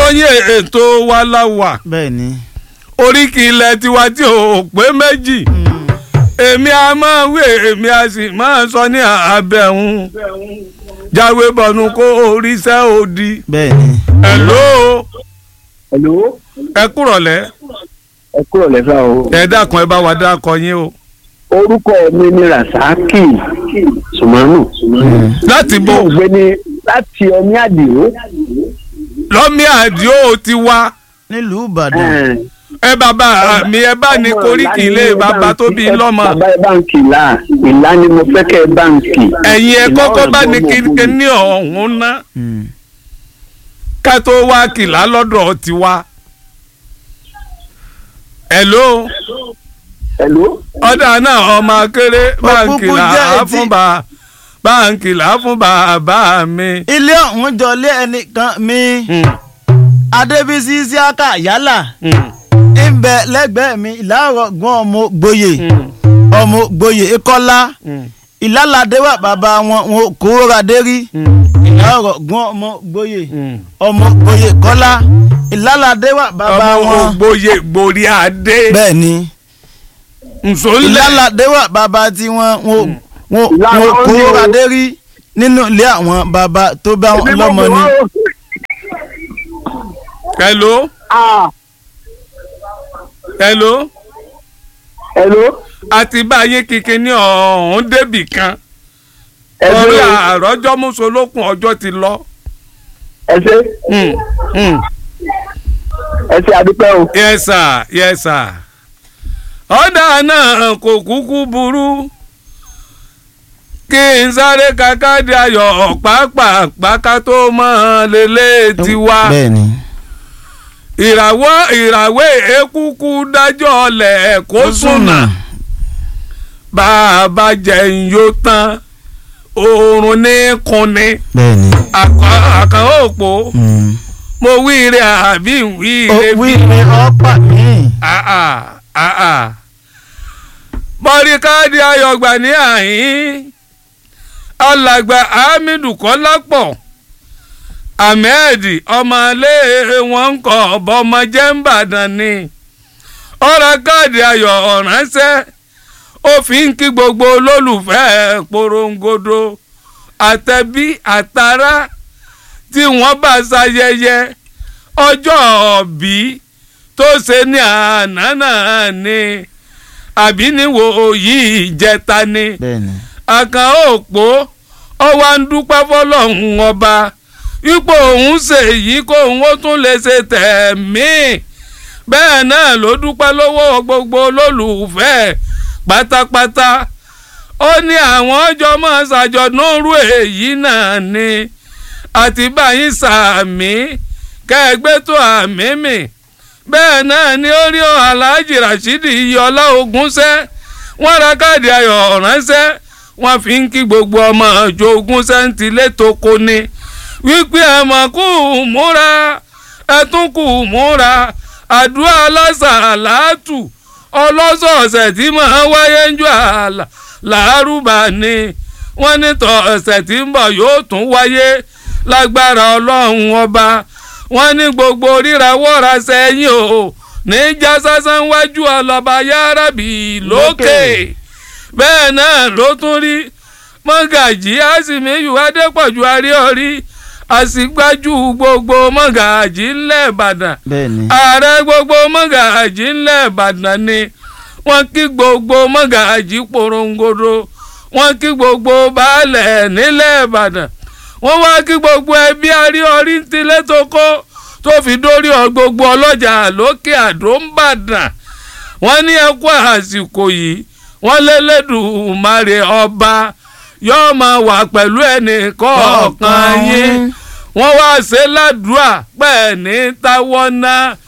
yín ètò wa la wà bẹ́ẹ̀ ni. oríkì ilẹ̀ tiwa tí ò pé méjì èmi a máa wé èmi a sì máa sọ ní abẹ́hùn jáwé bọ̀nù kó oríṣẹ́ òdì bẹ́ẹ̀ ni. hello Hello. ẹ kúrọ̀lẹ́ ẹ kúrò lẹ́fà o. ẹ dákun ẹ bá wa dákọ yín o orúkọ mi ni rasaki sùmánù. láti bò mo gbé ní láti ọmí àdìo. lọ́mí àdìo ti wá nílùú ìbàdàn. ẹ bàbá mi ẹ bá ní koríki ilé bàbá tó bí lọ́mọ bàbá ẹ báǹkì là ìlà ni mo fẹ́ kẹ́ ẹ báǹkì. ẹ̀yin ẹ Ìlà kọ́kọ́ bá ní ọ̀dọ́ kíkẹ́ ọmọ ní ọ̀hún ná Mm. ká tó wá kìlá lọ́dọ̀ tiwa. hello Hello. ọ̀dà náà ọmọ akéré báǹkì kúkú là jẹ́ á etí. fún bá báǹkì là á fún bàbá mi. ilé ọ̀hún jọlé ẹnìkan mi Hmm, adébísí isiaka yálà hmm, ń bẹ lẹ́gbẹ̀ẹ́ mi ìlàrọ̀ gbọ́n ọmọ gboyè hmm, ọmọ gboyè ikọ́lá hmm, ìlàládé wà bàbá wọn wọn kó radé rí hmm, ìlàrọ̀ gbọ́n ọmọ gboyè hmm. ọmọ gboyè kọ́lá ìlàládé wà bàbá ọmọ wọn ògbóye gbòrí adé bẹ́ẹ̀ ni nsọ́nlẹ̀ ìlàládé wà bàbá tiwọn wọn wọn Ìlànà wọn kó ọ̀hún ni o. radé rí nínú ilé àwọn bàbá tó bá wọn Èmi mo lọ́mọ mọ̀ ni. wá o. hello Ah, hello Hello. àti báyé kíkẹ́ ní ọ̀hún débì kan ẹ ṣé ọ̀rẹ́ o. àrọ́jọ́ mùsùlùkùn ọjọ́ ti lọ. ẹ ṣé Hmm, hmm. ẹ ṣé adúpẹ́ o. yes sir yes sir ọ̀dà náà kò kúkú burú kí n sáré kakáde ayọ̀ pàápàá ká tó mọ́ lélẹ̀ tiwa bẹ́ẹ̀ ni. ìràwọ̀ ìràwé ekúkú dájọ́ ọ̀lẹ̀ kó sùnà bá a bá jẹun yóò tán oorun ní kunni bẹ́ẹ̀ ni. àkàn òpó Mm. mo wí ire àbí wí ó ire wí ni ọ́pà mi. àà àà bọ́ríkáàdì ayọ̀gbà ní àhín alàgbà hamidu kọ́lápọ̀ ahmed ọmọlé wọn ń kọ́ ọmọ jẹ́ńbàdàn ni ọ̀rọ̀ káàdì ayọ̀ ránṣẹ́ ó fi ń kí gbogbo olólùfẹ́ porongodo àtẹ̀bí àtará tí wọ́n bá ṣayẹyẹ ọjọ́ ọ̀bí tó ṣe ní àná náà ni àbí níwò yìí jẹta ni bẹ́ẹ̀ ni. àkàn òpó ọwọ́ ń dúpẹ́ fọlọ́hún ọba ipò òun ṣe yìí kó òun ó tún lè ṣe tẹ̀mí bẹ́ẹ̀ náà ló dúpẹ́ lọ́wọ́ gbogbo olólùfẹ́ pátápátá ó ní àwọn ọjọ́ máa ṣàjọ̀dún rú èyí náà ni àti báyìí sàmí kẹgbẹ́ tó àmì mi bẹ́ẹ̀ náà ni ó rí aláàjì rashidi iyọlá ogúnṣẹ́ wọ́n ra káàdì ayọ̀ ránṣẹ́ wọ́n fi ń kí gbogbo ọmọ ọjọ́ ogúnṣẹ́ ń tilé tó kó ni wípé ẹ̀mọ̀ kù múra ẹ̀tún kù múra àdúrà alásàlátù ọlọ́sọ̀ọ̀sẹ̀ tí máa wáyé ń jọ àlà làárùbá ni wọ́n ní tọ̀ ọ̀sẹ̀ tí ń bọ̀ yóò tún wáyé lágbára ọlọ́run ọba wọ́n ní gbogbo rírawọ́ra sẹ́yìn o ní já sásán wájú ọlọ́ba yárábì lókè bẹ́ẹ̀ náà ló tún rí mọ́gàjì àsìmíyù adépọ̀jù aríọ̀rí àsìgbájú gbogbo mọ́gàjì ńlẹ̀ ìbàdàn bẹ́ẹ̀ ni. ààrẹ gbogbo mọ́gàjì ńlẹ̀ ìbàdàn ni wọ́n kí gbogbo mọ́gàjì porongodo wọ́n kí gbogbo baálẹ̀ nílẹ̀ ìbàdàn wọ́n wá kí gbogbo ẹbí aríọrí ń tilẹ̀ tó kó tó fi dórí ọ gbogbo ọlọ́jà lókè àdó ń bàdàn wọ́n ní ẹkú àsìkò yìí wọ́n lélẹ́dùmarè ọba yóò máa wà pẹ̀lú ẹnì kọ̀ọ̀kan yín wọ́n wá ṣe ládùúà pẹ̀ ní táwọn náà